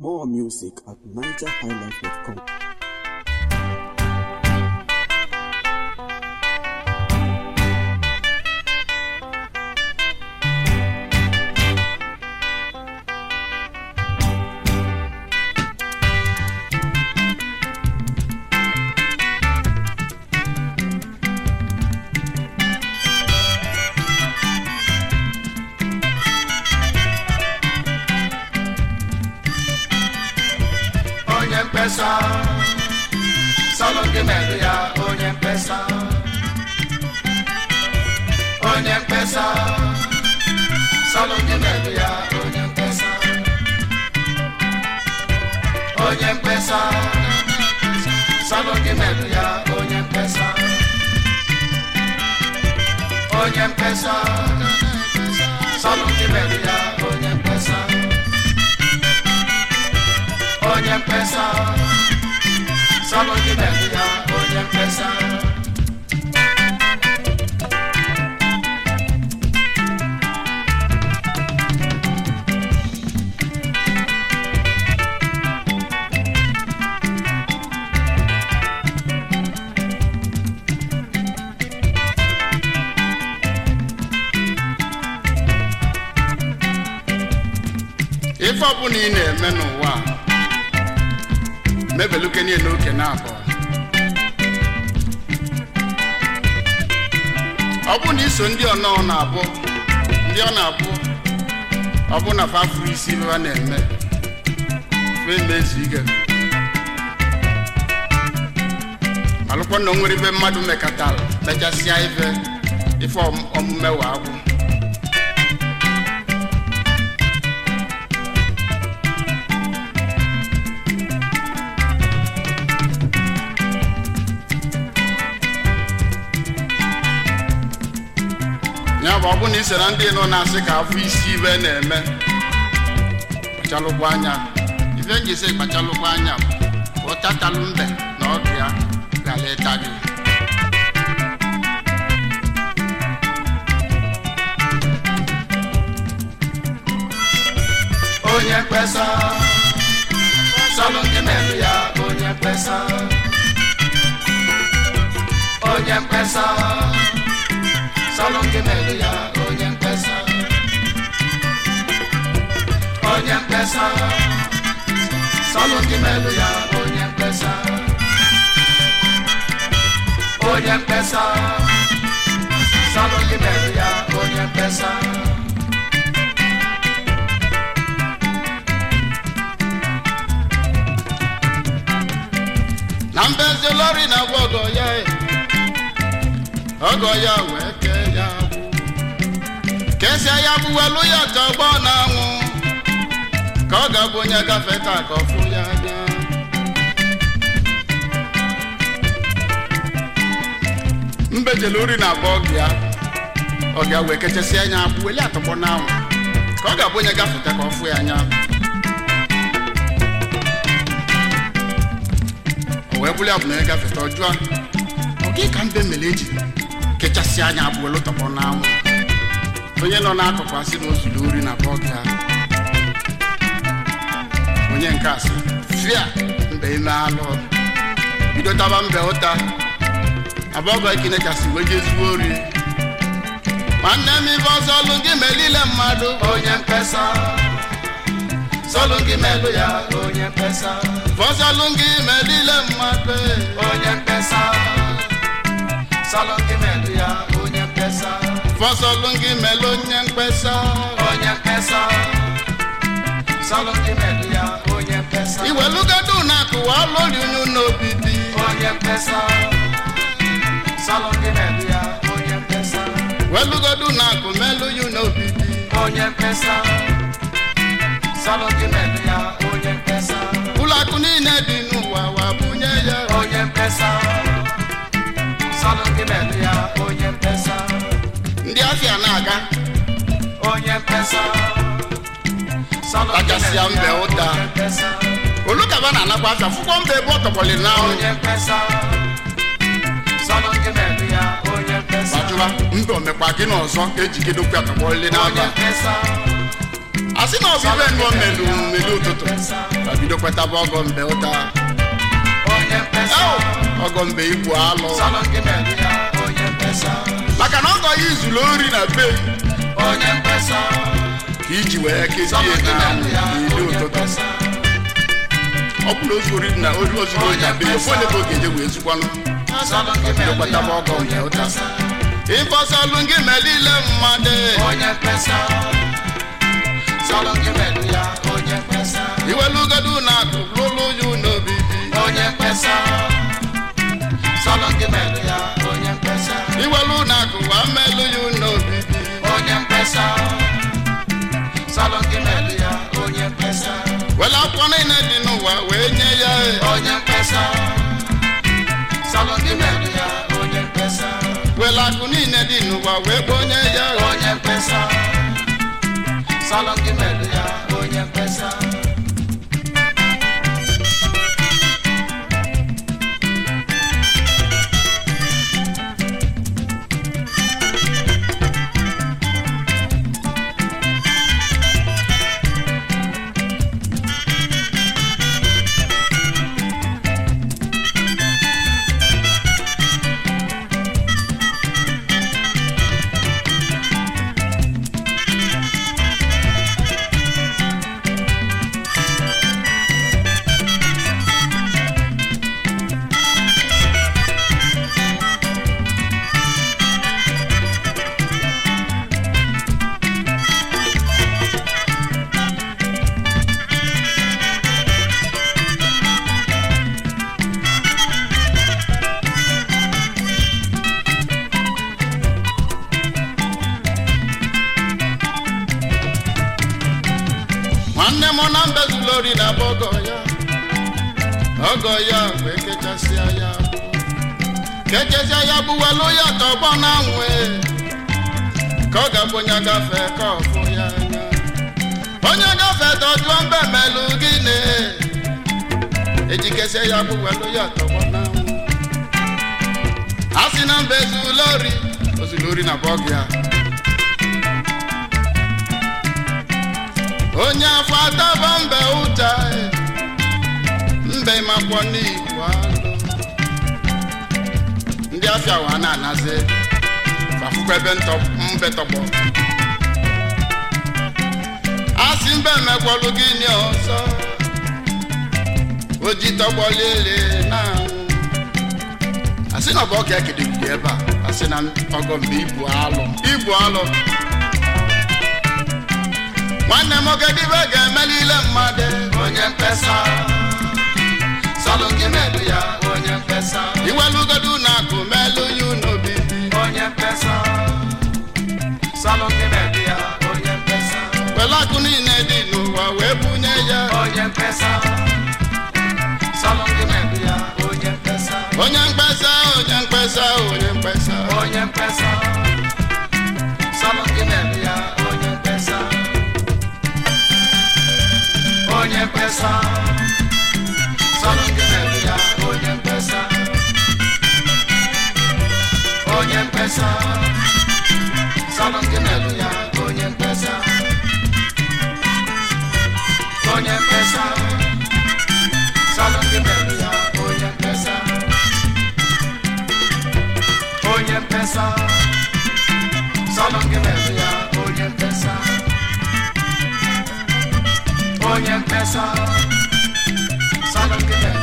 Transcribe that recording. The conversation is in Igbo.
More music at nigerhighlife.com. onye mkpesa sọlọ gị merụ ya onye mkpesa onye mkpesa sọlọ gị merụ ya onye mkpesa onye mkpesa sọlọ gị merụ ya onye mkpesa onye mkpesa sọlọ gị merụ ya onye mkpesa onye mkpesa sọlọ gị merụ ya onye mkpesa ife ọbụla ị na-eme n'ụwa a, mebeluke niile oke na abụọ ọ bụ na iso ndị ọnọ na-abụ ndị ọ na-abụ ọ bụ na fafuru isi ife ha na-eme fe mezu ike malụkwa na o nwere ife mmadụ mekatara mechasịa ife ife ọm- omume wa agwụ ya bụ ọ bụ na ị sere ndị nọ na-asị ka afọ isi ibe na-eme kpachalụkwa anya ife nji sị kpachalụkwa anya bụ ụtatalụ mbe na ọdụ ya gara ịta gị onye mkpesa sọlọ gị merụ ya onye mkpesa onye mkpesa sọlọ gị merụ ya onye mkpesa onye mkpesa sọlọ gị merụ ya onye mkpesa onye mkpesa sọlọ gị merụ ya onye mkpesa na mbezi lori na agwa ọgọ ya e. ọgọ ya wee kee ya agbụ kesịa ya gbuwelu ya ka ọgbọ na-anwụ ka ọ ga-abụ onye gafe ka ka ọ fụ ya anya mbejele ori na agba ọgụ ya ọ ga wee kechasịa anya agbụ weli atọgbọ n'anwụ ka ọ ga-abụ onye gafeta ka ọ fụ ya anya o wee bụrụ ya bụ na onye gafeta ọjụọ ọ gị ka mbe mere eji kechasị anya abụọ lụtọkpọ n'anwụ onye nọ n'akụkụ asị na ozuru ori na bọọgụ ya onye nke asị fia mbe ime alụ bido taba mbe ụta abọgọ ikine kasị wee je ezigbo ori nwanne m ife ọzọ ọlụ gị melile mmadụ onye mkpesa sọlọ gị merụ ya onye mkpesa fọzọlụ gị melile mmadụ onye mkpesa sọlọ gị merụ ya onye mkpesa fọzọlụ gị mele onye mkpesa onye mkpesa sọlọ gị merụ ya onye mkpesa iwelugodu na akụwa lori unu n'obi dị onye mkpesa sọlọ gị merụ ya onye mkpesa welugodu na akụ melu yu n'obi dị onye mkpesa sọlọ gị merụ ya onye mkpesa ụlọ akụ niile dị n'ụwa wa bunye ya onye mkpesa sọlọ gị merụ ya onye mkpesa ndị afịa na-aga onye mkpesa sọlọ gị Kachasịa merụ ya mbe ụta. onye mkpesa olukaba na-anakwa afịa fụkwọ mba ebe ọ tọgbọlị n'anwụ onye mkpesa sọlọ gị merụ ya onye mkpesa gbajụwa mba omekwa gị n'ọzọ ka ejigidokwu atọgbọlị onye n'aba mkpesa a sị na ọ bụ ibe nnụọ melu melu ụtụtụ ma bido kwetaba ọgọ mbe ụta onye mkpesa Eo, ọgọ mbe igbu alụ salụ gị merụ ya onye mkpesa maka na ọgọ ya izuru ori na be onye mkpesa ka iji wee kezie salụ gị na merụ ya n'ili onye ụtụtụ mkpesa ọ bụ na ozu ori na ori ozuru ori na be ya ofu onye ka ọ ga-eje wee zukwanụ salụ gị merụ kwetaba ya ọgọ mbe onye ụta mkpesa ịfọsalụ gị melile mmadụ onye mkpesa salụ gị merụ ya onye mkpesa iwelugodu na akụ lụlụ ya n'obibi onye mkpesa salụ gị merụ ya onye mkpesa iwelu na akụ wa melụ ya n'obibi onye mkpesa salụ gị merụ ya onye mkpesa wele akwụkwọ niile dị n'ụwa wee nye ya onye mkpesa salụ gị merụ ya onye mkpesa wele akụ niile dị n'ụwa wee kponye ya onye mkpesa salụ gị merụ ya onye mkpesa nwanne m na mbezula ori na bụ ọgọ ya ọgọ ya wee kechasịa ya kechasịa ya gbuwelu ya tọgbọ na nwe ka ọ ga-abụ onye gafe ka ọ fụ ya anya onye gafe tọjụọ mbe melụ gịnị ejikesie ya gbuwelu ya tọgbọ na nwe a sị na mbezula ori ozula ori na bụ ọgọ ya onye afọ ataba mbe ụta mbe makwọ n'igbo alụ ndị afịa wa na-anazi fafukwa ebe ntọ- mbe tọgbọ asị mbe mekwọlụ gịnị ọzọ oji tọgbọlele na asị na ọ bụ ọka ekedegide ebe a asị na ọgọ mbe ibu alụ ibu alụ nwanne m ogedibe ga-emelile mmadụ onye mkpesa salụ gị merụ ya onye mkpesa iwelugodu na akụ melụ ya n'obibi onye mkpesa salụ gị merụ ya onye mkpesa wele akụ niile dị n'ụwa wee bunye ya onye mkpesa salụ gị merụ ya onye mkpesa onye mkpesa onye mkpesa onye mkpesa onye mkpesa salụ gị merụ ya onye mkpesa onye mkpesa salụ gị merụ ya onye mkpesa onye mkpesa salụ gị merụ ya onye mkpesa onye mkpesa salụ gị merụ ya onye mkpesa onye mkpesa salụ gị merụ ya onye mkpesa onye mkpesa salụ gị merụ